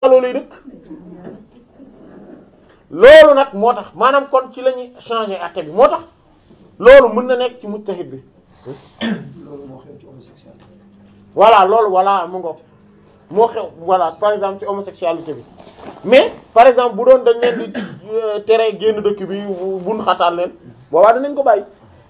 loolu lay dëkk loolu nag moo tax maanaam kon ci la ñuy changer àtte bi moo tax loolu mën na nekk ci mujtahid bi loolu moo xew ci homosexualité voilà loolu voilà mu ngoog moo xew voilà par exemple ci homosexualité bi mais par exemple bu doon dañ leen di euh, tere génn dëkk bi bu bun xataan leen boobaa dinañ ko bàyyi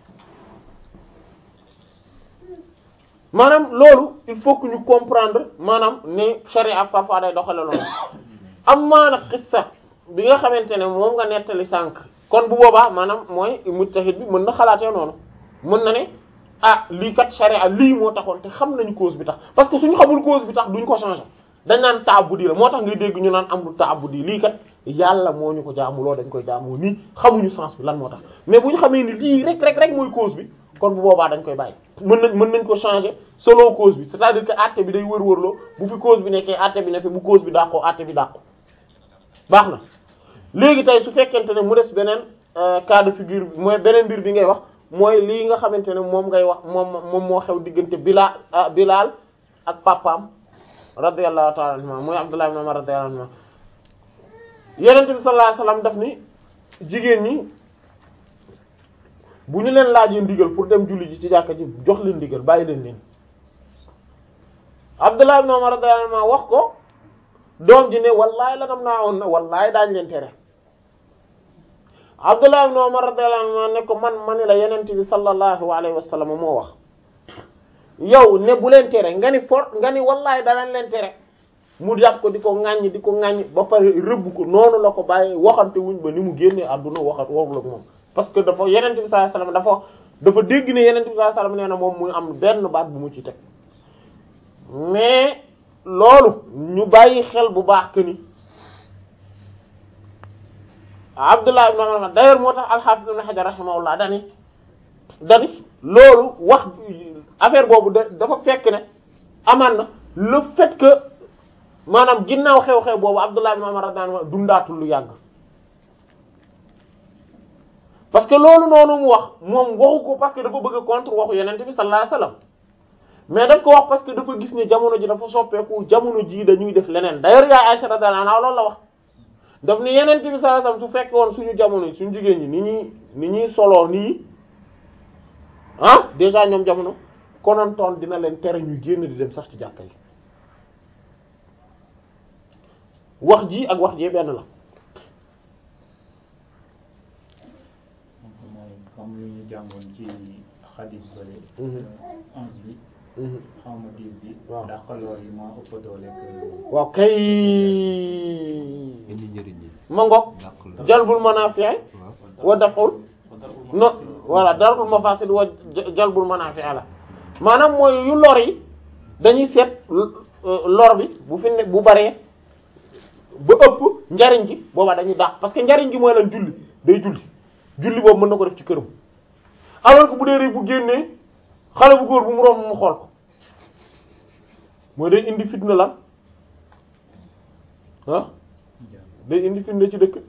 maanaam loolu il faut que ñu comprendre maanaam ne charia parfois day doxale loolu am maana xissa bi nga xamante ne moom nga nettali sànq kon bu boobaa maanaam mooy mujtahid bi mën na xalaatee noonu mën na ne ah lii kat charia lii moo taxoon te xam nañu cause bi tax parce que suñu xamul cause bi tax duñ ko changer dañ naan taabudi la moo tax ngay dégg ñu naan amul taabudi lii kat yàlla moo ñu ko jaamuloo dañ koy jaamoo nii xamuñu sens bi lan moo tax mais bu ñu xamee ni lii rek rek rek mooy cause bi kon bu boobaa dañ koy bàyyi mën nañ mën nañ ko changer selon cause bi c'est-à-dire que àtte bi day wër-wërloo bu fi cause bi nekkee àtte bi ne fi bu cause bi dàqoo àtte bi dàqoo baax na léegi tey su fekkente ne mu des beneen euh, cas de figure bi mooy beneen mbir bi ngay wax mooy lii nga xamante ne moom ngay wax moom moom moo xew diggante Bilal ah Bilal ak papaam radiyallahu ta'ala anhuma mooy Abdullah ibn Umar radiyallahu anhuma Yonent bi sallallahu alayhi wasallam daf ni jigéen ñi bu ñu leen laajee ndigal pour dem julli ji ci jàkka ji jox leen ndigal bàyyi leen leen Abdullah ibn Umar radiyallahu anhuma wax ko doom ji ne wallaay la nam naa woon na wallaay daañ leen tere Abdullah ibn Umar radiyallahu anhu ne ko man ma ni la yenent bi sallallahu alayhi wa sallam moo wax yow ne bu leen tere nga ni for nga ni wallaay danañ leen tere mu jàpp ko di ko ŋàññ di ko ŋàññ ba pare rëbb ko noonu la ko bàyyi waxante wuñ ba ni mu génnee àdduna waxat waxul ak moom parce que dafa yenent bi sallallahu alayhi wa sallam dafa dafa dégg ne yenent bi sallallahu alayhi wa sallam nee na moom mu am benn baat bu mu ci teg mais loolu ñu bàyyi xel bu baax que ni Abdullah ibn Umar d'ailleurs moo tax al-Hafiz ibn Hajar rahimahullah dani dani loolu wax affaire boobu da dafa fekk ne amaan na le fait que maanaam ginnaaw xew-xew boobu Abdullah ibn Umar radiyallahu anhu dundaatul lu yàgg parce que loolu noonu mu wax moom waxu ko parce que dafa bëgg a contre waxu Yonent bi sallallahu alayhi wasallam mais daf ko wax parce que dafa gis ne jamono ji dafa soppeeku jamono ji dañuy def leneen d'ailleurs yaay Aisha radiyallahu anha loolu la wax daf ni yeneen bi sallallahu alayhi wasallam su fekke woon suñu jamono suñu jigéen ñi ni ñuy ni ñuy soloo nii ah déjà ñoom jamono konontoon dina leen tere ñu génn di dem sax ci jàkka yi wax ji ak wax jee benn la mooy comme lu ñu jàngoon ci xadis bële Mhm. onze bi Mhm. xaw ma dix bi Waaw. dàqaloor yi moo ëpp doole que waaw kay indi njëriñ ñi ma ngoog dàq la jalbul manaafi' waaw wa daf'ul no voilà darul mafasid wa jalbul manaafi' la maanaam mooy yu lor yi dañuy seet euh, lor bi bu fi ne bu baree ba ëpp njariñ gi boobaa dañuy dàq parce que njariñ gi mooy lan julli day julli julli boobu mën na ko def ci këram alors que bu dee rek bu génnee xale bu góor bu mu romb mu xool ko mooy day indi fitna lan ah day indi fitna ci dëkk bi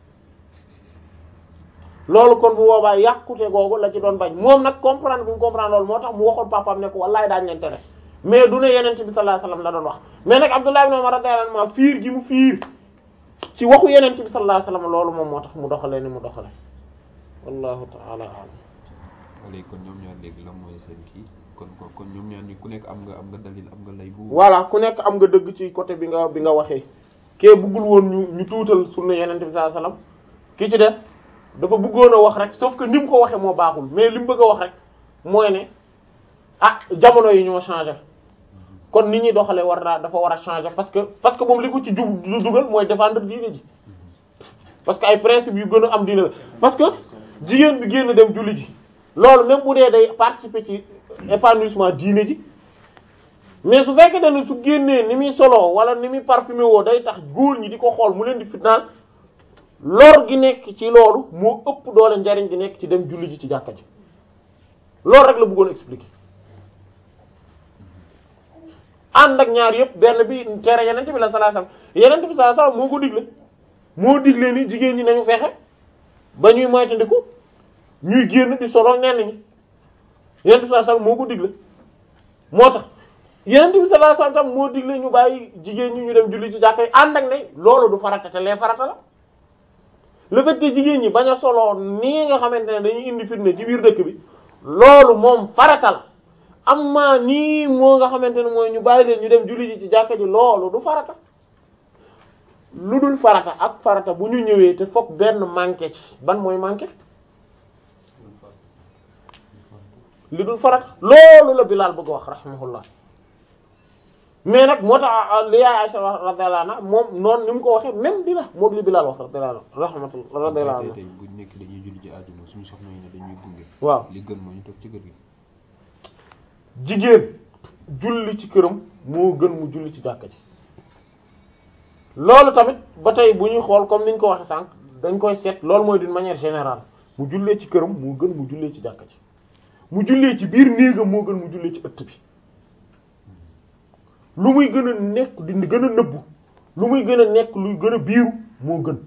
loolu kon bu boobaa yàqute googu la ci doon bañ moom nag comprendre bi mu comprendre loolu moo tax mu waxoon papaam ne ko wallaay daañu leen tere mais du ne yenente bi sallallahu alayhi wasallam la doon wax mais nag Abdullah ibn Umar radiyallahu anhu fiir gi mu fiir ci waxu yenente bi sallallahu alayhi wasallam loolu moom moo tax mu doxalee ni mu doxale wallahu ta'ala a'lam léegi kon ñoom ñaar léegi la mooy seen kii kon kon kon ñoom ñaar ñi ku nekk am nga am nga dalil am nga lay bu voilà ku nekk am nga dëgg ci côté bi nga bi nga waxee kee bëggul woon ñu ñu tuutal sunna yenente bi sallallahu alayhi wasallam ki ci des dafa bëggoon a wax rek sauf que ni mu ko waxee moo baaxul mais li mu bëgg a wax rek mooy ne ah jamono yi ñoo changé kon nit ñi doxalee war naa dafa war a changer parce que parce que moom li ko ci jub du dugal mooy défendre diine ji parce que ay principe yu gën a am diine la parce que jigéen bi génn dem julli ji loolu même bu dee day participer ci épanouissement diine ji mais su fekkee ne su génnee ni muy solo wala ni muy parfumé woo day tax góor ñi di ko xool mu leen di fitnaan lor gi nekk ci loolu moo ëpp doole njariñ gi nekk ci dem julli ji ci jàkka ji loolu rek la bëggoon expliquer ànd ak ñaar yëpp benn bi tere yenente bi la sallallahu alayhi wasallam yenente bi sallallahu alayhi wasallam moo ko digle moo digle ni jigéen ñi nañu fexe ba ñuy moytandiku ñuy génn di solo ñenn ñi yenente bi sallallahu alayhi wasallam moo ko digle moo tax Yonent bi sallallahu alayhi wasallam moo digle ñu bàyyi jigéen ñi ñu dem julli ci jàkka yi ànd ak ne loolu du farata te lee farata la le fait que jigéen ñi bañ a soloo nii nga xamante ne dañuy indi fitna ci biir dëkk bi loolu moom farata la amma nii moo nga xamante ne mooy ñu bàyyi leen ñu dem julli ji ci jàkka ji loolu du farata lu dul farata ak farata bu ñu ñëwee te fokk benn manqué ci ban mooy manqué li dul farata loolu la Bilaal bëgg wax rahimahullah mais nag moo tax li yaay Aysa radiyallahu anha moom noonu ni mu ko waxee même bi la moom li Bilaal wax radiyallahu rahmatullah radiyallahu anhu tey bu nekk dañuy julli ci àjjuma suñu soxna yi ne dañuy gunge waaw li gën mooy ñu toog ci kër gi jigéen julli ci këram moo gën mu julli ci jàkka ji loolu tamit ba tey bu ñuy xool comme ni ñu ko waxee sànq dañ koy seet loolu mooy d'une manière générale mu jullee ci këram moo gën mu jullee ci jàkka ji mu jullee ci biir néegam moo gën mu jullee ci ëtt bi lu muy gën a nekk di gën a nëbbu lu muy gën a nekk luy gën a biiru moo gën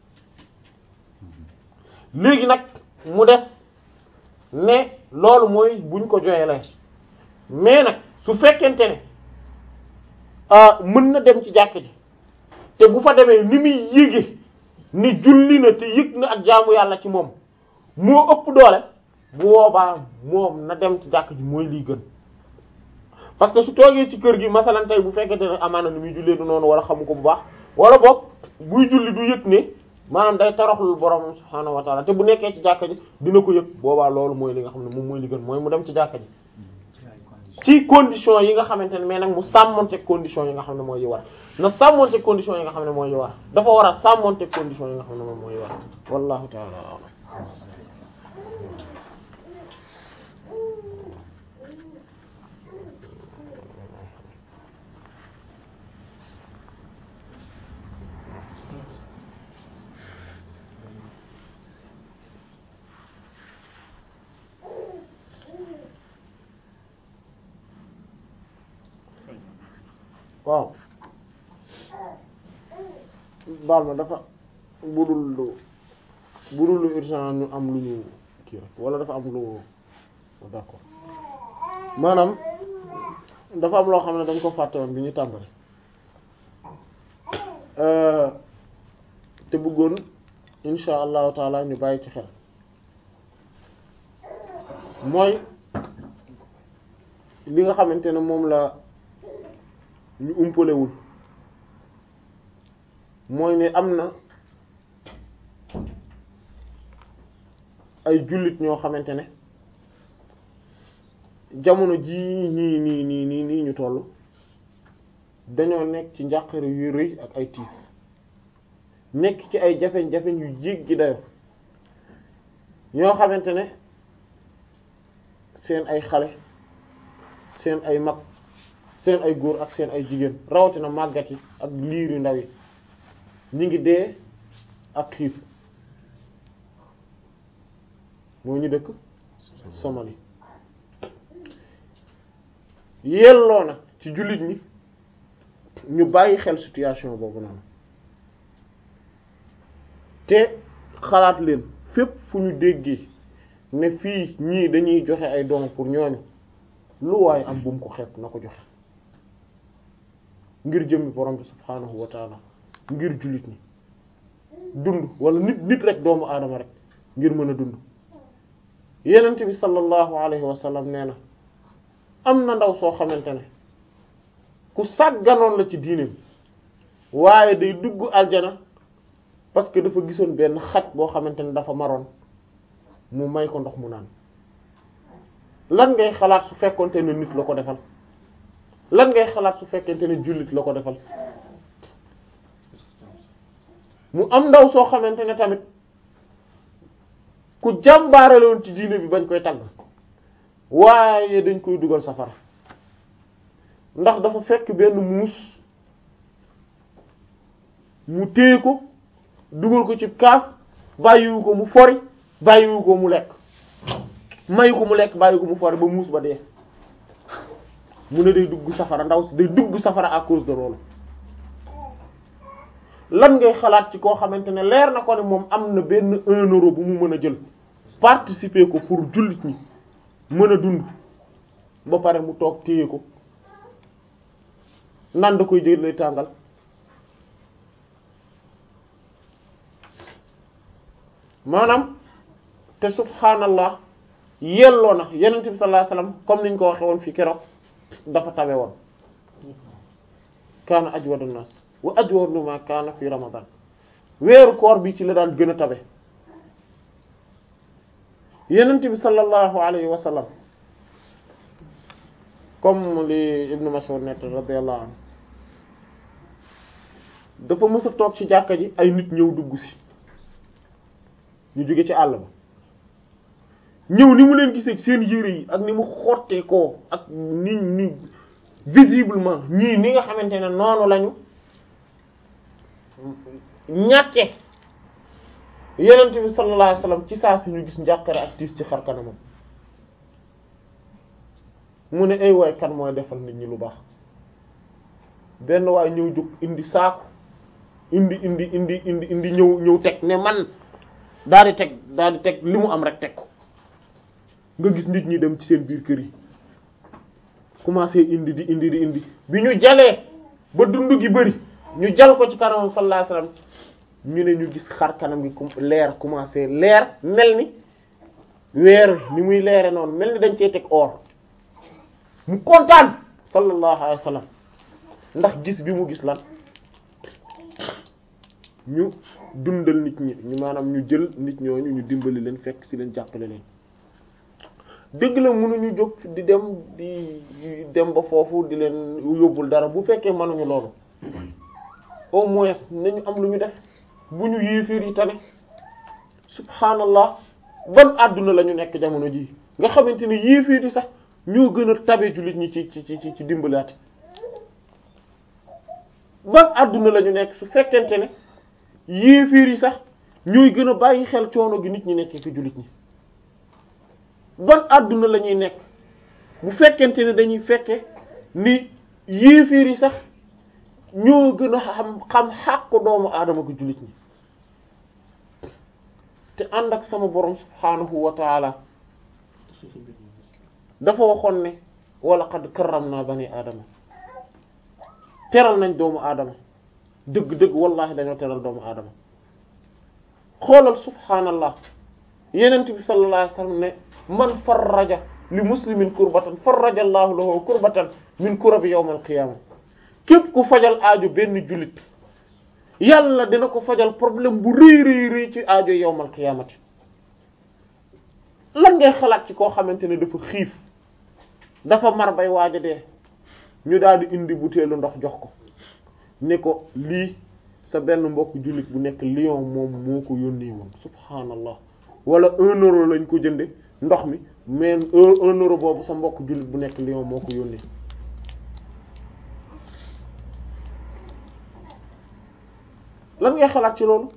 léegi nag mu des ne loolu mooy buñ ko joyelee mais nag su fekkente ne ah mën na dem ci jàkk ji te bu fa demee ni muy yéege ni julli na te yëg na ak jaamu yàlla ci moom moo ëpp doole bu boobaa moom na dem ci jàkk ji mooy lii gën parce que su toogee ci kër gi masalan tey bu fekkente ne amaana ni muy jullee du noonu wala xamu ko bu baax wala boog buy julli du yëg ne maanaam day toroxlul borom subhaanahu wa taala te bu nekkee ci jàkka ji dina ko yëg boobaa loolu mooy li nga xam ne moom mooy li gën mooy mu dem ci jàkka ji ci condition yi nga xamante ne mais nag mu sàmmonte condition yi nga xam ne mooy yi war na sàmmonte condition yi nga xam ne mooy yi war dafa war a sàmmonte condition yi nga xam ne moom mooy yi war wallahu ta'ala a'lam waaw baal ma dafa budul lu budul lu urgent ñu am lu ñu kii rek wala dafa am lu d'accord maanaam dafa am loo xam ne dañ ko fàtte woon bi ñu tàmbali te bëggoon insha allahu taala ñu bàyyi ci xel mooy li nga xamante ne moom la ñu umpalewul mooy ne am na ay jullit ñoo xamante ne jamono jii nii nii nii nii nii ñu toll dañoo nekk ci njàqare yu rëy ak ay tiis nekk ci ay jafeñ-jafeñ yu jéggi dayo ñoo xamante ne seen ay xale seen ay mag seen ay góor ak seen ay jigéen rawatina màggat yi ak liir yu ndaw yi ñi ngi dee ak xiif moo ñu dëkk Somalie yelloo na ci jullit ñi ñu bàyyi xel situation boobu noonu te xalaat leen fépp fu ñu déggee ne fii ñii dañuy joxe ay doom pour ñooñu lu waaye am bu mu ko xeeb na ko joxe ngir jëmmi borom bi subhaanahu wa taala ngir jullit ñi dund wala nit nit rek doomu aadama rek ngir mën a dund yenent bi sallallahu alayhi wa sallam nee na am na ndaw soo xamante ne ku sàgganoon la ci diineem waaye day dugg aljana parce que dafa gisoon benn xaj boo xamante ne dafa maroon mu may ko ndox mu naan lan ngay xalaat su fekkonte ne nit la ko defal lan ngay xalaat su fekkente ne jullit la ko defal mu am ndaw soo xamante ne tamit ku jàmbaare la woon ci diine bi bañ koy tagg waaye dañ koy dugal safara ndax dafa fekk benn muus mu téye ko dugal ko ci kaaf bàyyiwu ko mu fori bàyyiwu ko mu lekk mayu ko mu lekk bàyyi ko mu fori ba muus ba dee mu ne day dugg safara ndaw si day dugg safara à cause de loolu lan ngay xalaat ci koo xamante ne leer na ko ne moom am na benn un euro bu mu mën a jël participer ko pour jullit ñi mën a dund ba pare mu toog téye ko naan da koy jël lay tàngal maanaam te subhaanallah yelloo na yenent bi sallallahu alayhi wasallam comme niñ ko waxe woon fii keroog dafa tabe woon kaana ajwadu nas wa ajwadu ma kaana fi ramadan weeru koor bi ci la daan gën a tabe yenent bi sallallahu alayhi wa sallam comme li Ibn Mas'ud net radiyallahu anhu dafa mës a toog ci jàkka ji ay nit ñëw dugg si ñu jóge ci àll ba ñëw ni mu leen gisee seen yére yi ak ni mu xottee koo ak ni ni visiblement ñii ni nga xamante ne noonu lañu ñàkke yenent bi sallallahu alayhi wasallam ci saa si ñu gis njàqare ak tiis ci xar kanamam mu ne ay waay kan mooy defal nit ñi lu baax benn waay ñëw jóg indi saaku indi indi indi indi indi ñëw ñëw teg ne man daal di teg daal di teg li mu am rek teg ko nga gis nit ñi dem ci seen biir kër yi commencé indi di indi di indi bi ñu jalee ba dund gi bëri ñu jal ko ci kanamam sallallahu alayhi wasallam ñu ne ñu gis xar kanam gi leer commencé leer mel ni weer ni muy leere noonu mel ni dañ cee teg or mu kontaan sallallahu alayhi wasallam ndax gis bi mu gis lan ñu dundal nit ñi ñu maanaam ñu jël nit ñooñu ñu dimbali leen fekk ci leen jàppale leen dëgg la mënuñu jóg di dem di dem ba foofu di leen yóbbul dara bu fekkee mënuñu loolu au moins nañu am lu ñu def bu ñu yéeféer yi tane subhanallah ban àdduna la ñu nekk jamono ji nga xamante ne yéeféer yi sax ñoo gën a tabe jullit ñi ci ci ci ci dimbalaate ban àdduna la ñu nekk su fekkente ne yéeféer yi sax ñooy gën a bàyyi xel coono gi nit ñi nekkee ci jullit ñi ban àdduna la ñuy nekk bu fekkente ne dañuy fekke ni yéeféer yi sax ñoo gën a xam xam xàqu doomu aadama ko jullit ñi te ànd ak sama borom subhaanahu wa taala dafa waxoon ne wala qad karramna bani aadama teral nañ doomu aadama dëgg-dëgg wallahi dañoo teral doomu aadama xoolal subhaanallah yenent bi sallallahu alayhi wasallam ne man farraja li muslimin kurbatan farraja allahu lahu kurbatan min kurabi yawm al-qiyamah képp ku fajal aajo benn jullit yàlla dina ko fajal problème bu rëy rëy rëy ci aajo yawmal qiyaamati lan ngay xalaat ci koo xamante ne dafa xiif dafa mar bay waaj a dee ñu daal di indi butéelu ndox jox ko ne ko lii sa benn mbokk jullit bu nekk Lyon moom moo ko yónnee woon subhaanallah wala un euro lañ ko jënde ndox mi mais un euro boobu sa mbokk jullit bu nekk Lyon moo ko yónnee lan ngay xalaat ci loolu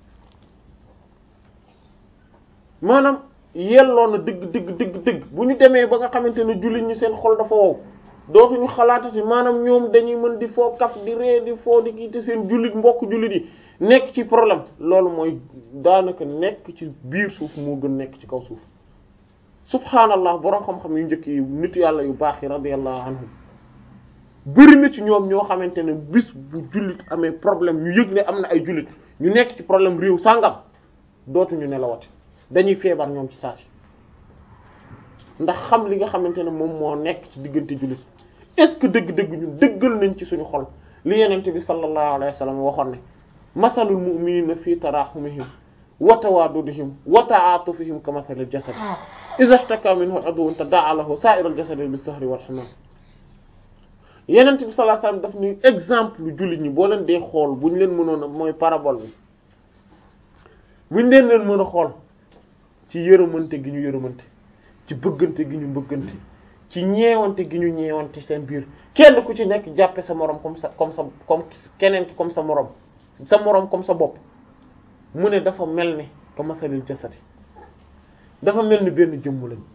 maanaam yelloo na dëgg dëgg dëgg dëgg bu ñu demee ba nga xamante ne jullit ñi seen xol dafa wow dootuñu xalaatati maanaam ñoom dañuy mën di foo kaf di ree di foo di kii te seen jullit mbokk jullit yi nekk ci problème loolu mooy daanaka nekk ci biir suuf moo gën nekk ci kaw suuf subhaanallah boroom xam-xam yu njëkk yi nit yàlla yu baax yi radiyallahu anhum bëri na ci ñoom ñoo xamante ne bis bu jullit amee problème ñu yëg ne am na ay jullit ñu nekk ci problème réew sàngam dootuñu nelawati dañuy feebar ñoom ci saa si ndax xam li nga xamante ne moom moo nekk ci diggante jullit est-ce que dëgg-dëgg ñun dëggal nañ ci suñu xol li yenente bi sallallahu alayhi wa sallam waxoon ne masalul mu'minina fi tarahumihim wa tawaddudihim wa ta'atufihim ka masalil jasad idha ishtaka minhu 'udwun tada'a lahu sa'irul jasadi bis-sahri wal humam yenent bi sallallahu alayhi wasallam daf ni exemple jullit ñi boo leen dee xool bu ñu leen mënoon a mooy parabole bi bu ñu leen leen mën a xool ci yërëmante gi ñu yërëmante ci bëggante gi ñu bëggante ci ñeewante gi ñu ñeewante seen biir kenn ku ci nekk jàppe sa moroom comme sa comme sa comme keneen ki comme sa moroom sa moroom comme sa bopp mu ne dafa mel ni ka masalil jasadi dafa mel ni benn jëmm lañ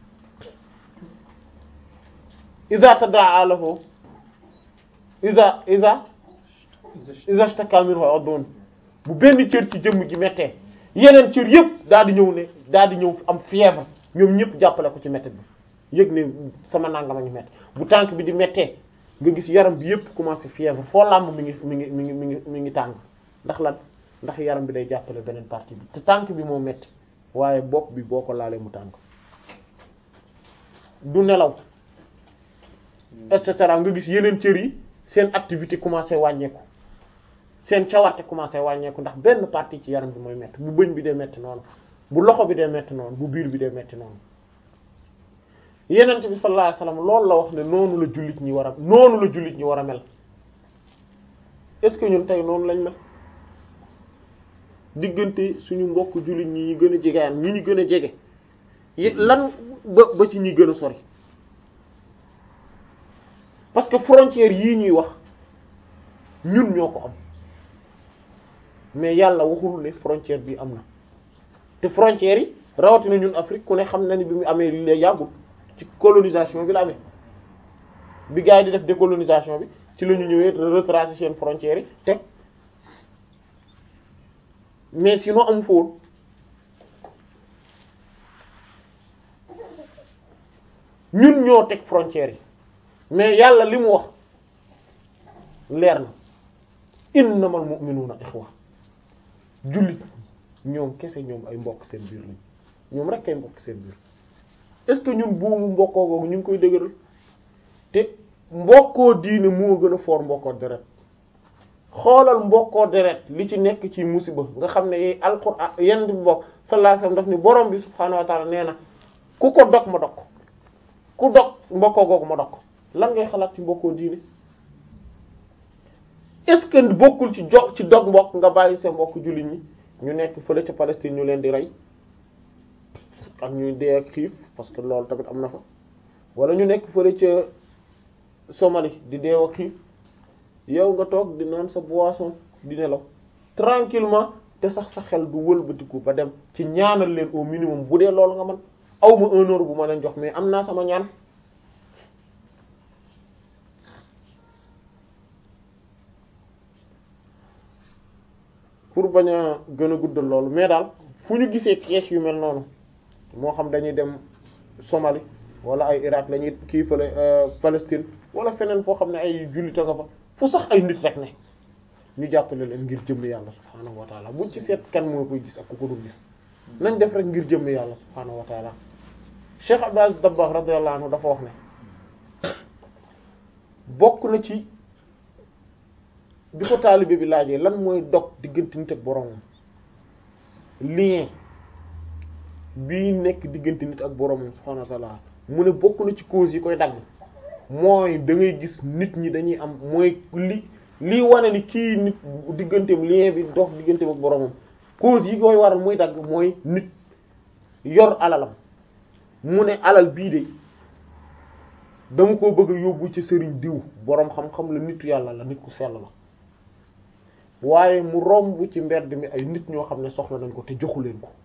iza tadaa lahu iza iza iza ishtaka minhu udwun bu benn cër ci jëmm gi méttee yeneen cër yëpp daal di ñëw ne daal di ñëw am fièvre ñoom ñëpp jàppale ko ci métti bi yëg ne sama nangama ñu métti bu tànk bi di méttee nga gis yaram bi yépp commencé fièvre foo làmb mi ngi mi ngi mi ngi mi ngi mi ngi tàng ndax lan ndax yaram bi day jàppale beneen partie bi te tànk bi moo metti waaye bopp bi boo ko laalee mu tàng du nelaw et cetera nga gis yeneen cër yi seen activité commencé wàññeeku seen cawarte commencé wàññeeku ndax benn partie ci yaram bi mooy metti bu bëñ bi dee metti noonu bu loxo bi dee metti noonu bu biir bi dee metti noonu yenent bi sallallahu alayhi wasallam loolu la wax ne noonu la jullit ñi war a noonu la jullit ñi war a mel est-ce que ñun tey noonu lañ mel diggante suñu mbokk jullit ñi ñu gën a jegeyaan ñi ñu gën a jege yi lan ba ba ci ñi gën a sori parce que frontière yii ñuy wax ñun ñoo ko am mais yàlla waxul ne frontière bi am na te frontières yi rawatina ñun Afrique ku ne xam na ni bi mu amee li yàggul ci colonisation bi la amee bi gars yi di def décolonisation bi ci la ñu ñëwee retracer seen frontières yi teg mais sinon amu fa woon ñun ñoo teg frontières yi mais yàlla li mu wax leer na innamal mu'minuna ikhwa jullit ñoom kese ñoom ay mbokk seen biir lañ ñoom rek ay mbokk seen biir est-ce que ñun buumu mbokkoo googu ñu ngi koy dëgëral te mbokkoo diine moo gën a foor mbokkoo deret xoolal mbokkoo deret li ci nekk ci musiba nga xam ne yey alxuraan yenn bi bokk sallallahu alayhi wasallam daf ni borom bi subhaanahu wa ta'ala nee na ku ko dog ma dog ko ku dog mbokkoo googu ma dog ko lan ngay xalaat ci mbokkoo diine est-ce que bokkul ci jo ci dog mbokk nga bàyyi sa mbokk jullit ñi ñu nekk fële ca Palestine ñu leen di rey ak ñuy dee ak xiif parce que loolu tamit am na fa wala ñu nekk fële ca Somalie di dee ak xiif yow nga toog di naan sa boisson di nelaw tranquillement te sax sa xel du wëlbatiku ba dem ci ñaanal leen au minimum bu dee loolu nga man aw ma un euro bu ma leen jox mais am naa sama ñaan pour bañ a gën a guddal loolu mais daal fu ñu gisee pièces yu mel noonu moo xam dañuy dem Somalie wala ay Irak lañuy kii fële Palestine wala feneen foo xam ne ay jullita nga fa fu sax ay nit rek ne ñu jàppale leen ngir jëmm yàlla subhaanahu wa taala buñ ci seet kan moo koy gis ak ku ko dul gis nañ def rek ngir jëmm yàlla subhaanahu wa taala Cheikh Abdou Aziz Dabakh radiyallahu anhu dafa wax ne bokk na ci bi ko taalibe bi laajee lan mooy dog diggante nit ak boroomam lien bii nekk diggante nit ak boroomam subhaanahu wa taala mu ne bokk na ci cause yi koy dagg mooy da ngay gis nit ñi dañuy am mooy li lii wane ni kii nit digganteem lien bi dox digganteem ak boroomam cause yi koy waral muy dagg mooy nit yor alalam mu ne alal bii de dama ko bëgg a yóbbu ci sëriñ diw boroom xam-xam la nitu yàlla la nit ku sell la waaye mu romb ci mbedd mi ay nit ñoo xam ne soxla nañ ko te joxu leen ko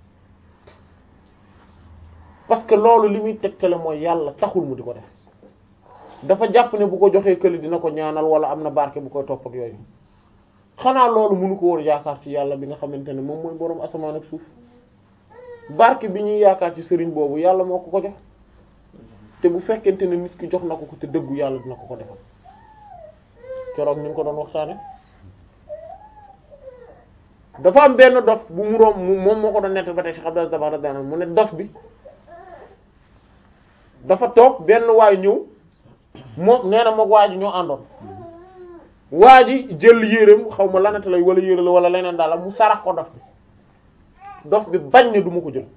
parce que loolu li muy tegtale mooy yàlla taxul mu di ko def dafa jàpp ne bu ko joxee këli dina ko ñaanal wala am na barke bu koy topp ak yooyu xanaa loolu mënu ko woon yaakaar ci yàlla bi nga xamante ne moom mooy boroom asamaan ak suuf barke bi ñuy yaakaar ci sëriñ boobu yàlla moo ko ko jox te bu fekkente ne nit ki jox na ko ko te dëggu yàlla dina ko ko defal keroog ñu ngi ko doon waxtaane dafa am benn dof bu mu romb moom moo ko doon nett ba tey Cheikh Abdou Dabakh radiyallahu mu ne dof bi dafa toog benn waay ñëw moom nee na moog waa ji ñoo àndoon waa ji jël yéreem xaw ma lanata lay wala yére la wala leneen daal mu sarax ko dof bi dof bi bañ ne du ma ko jël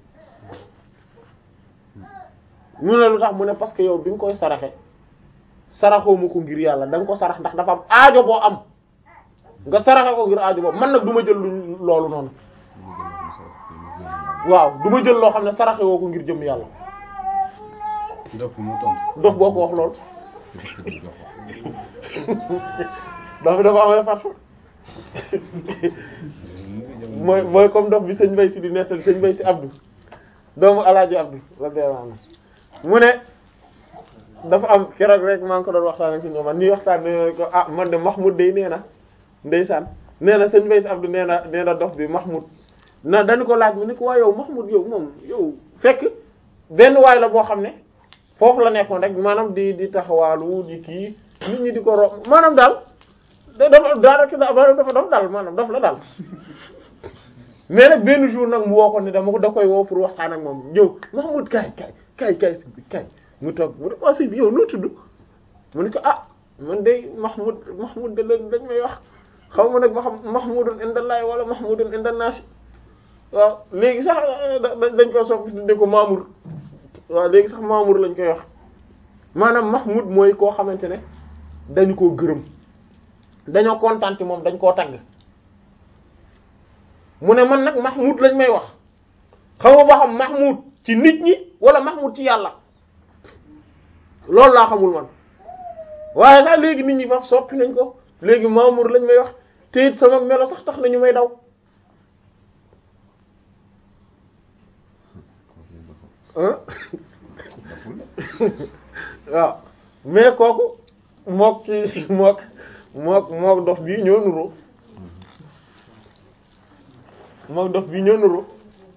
mu ne lu tax mu ne parce que yow bi nga koy saraxe saraxoo ma ko ngir yàlla da nga ko sarax ndax dafa am aajo boo am nga saraxe ko ngir aajo boobu man nag du ma jël lu loolu noonu waaw du ma jël loo xam ne saraxe woo ko ngir jëm yàlla dof bi mu tontu. dof boo ko wax loolu dof bi dafa amee fat mooy mooy comme dof bi sëñ Bay si di nettali sëñ Bay si Abdou doomu alaaji Abdou radiyallahu anhu mu ne dafa am keroog rek maa ngi ko doon waxtaan ak si ñoom ñuy waxtaan ne ko ah man de Mahmoud day nee na ndeysaan nee na sëñ Bay si Abdou nee na nee na dof bi Mahmoud na dañu ko laaj mu ni ko waa yow Mahmoud yow moom yow fekk benn waay la boo xam ne foofu la nekkoon rek maanaam di di taxawaalu di kii nit ñi di ko ro maanaam daal da dafa daanaka dafa dafa daf daal maanaam daf la daal mais nag benn jour nag mu woo ko ne dama ko da koy woo pour waxtaan ak moom ñëw Mahmoud kaay kaay kaay kaay kaay mu toog mu ne ko sëñ bi yow noo tudd mu ne ko ah man de Mahmoud Mahmoud de leen dañ may wax xaw ma nag ma xam Mahmoudun indallahi wala Mahmoudun indannaasi waaw léegi sax dañ ko soppi tudde ko Mamour waaw léegi sax Mamour lañ koy wax maanaam Mahmoud mooy koo xamante ne dañu koo gërëm dañoo kontaan ci moom dañ koo tagg mu ne man nag Mahmoud lañ may wax xaw ma ba xam Mahmoud ci nit ñi wala Mahmoud ci yàlla loolu laa xamul man waaye sax léegi nit ñi faf soppi nañ ko léegi Mamour lañ may wax te it sama melo sax tax nañu may daw ah waaw mais kooku mook ci mook mook mook dof bii ñoo nuroo mook dof bii ñoo nuroo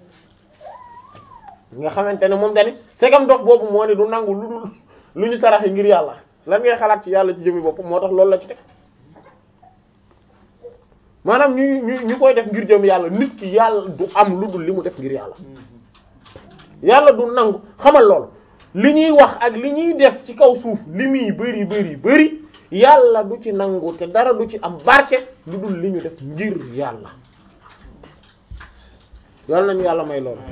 nga xamante ne moom tamit segam dof boobu moo ne du nangu lu dul lu ñu saraxe ngir yàlla lan ngay xalaat ci yàlla ci jëmi bopp moo tax loolu la ci teg maanaam ñu ñu ñu koy def ngir jëm yàlla nit ki yàlla du am lu dul li mu def ngir yàlla yàlla du nangu xamal lool li ñuy wax ak li ñuy def ci kaw suuf li muy bëri bëri bëri yàlla du ci nangu te dara du ci am barke lu dul li ñu def ngir yàlla yàlla nañu yàlla may loolu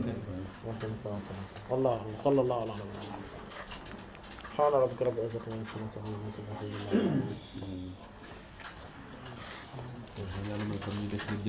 wallahu sallallahu ala nabiyyina subhana rabbika rabbil izzati amma yasifun yàlla mooy comme ñu def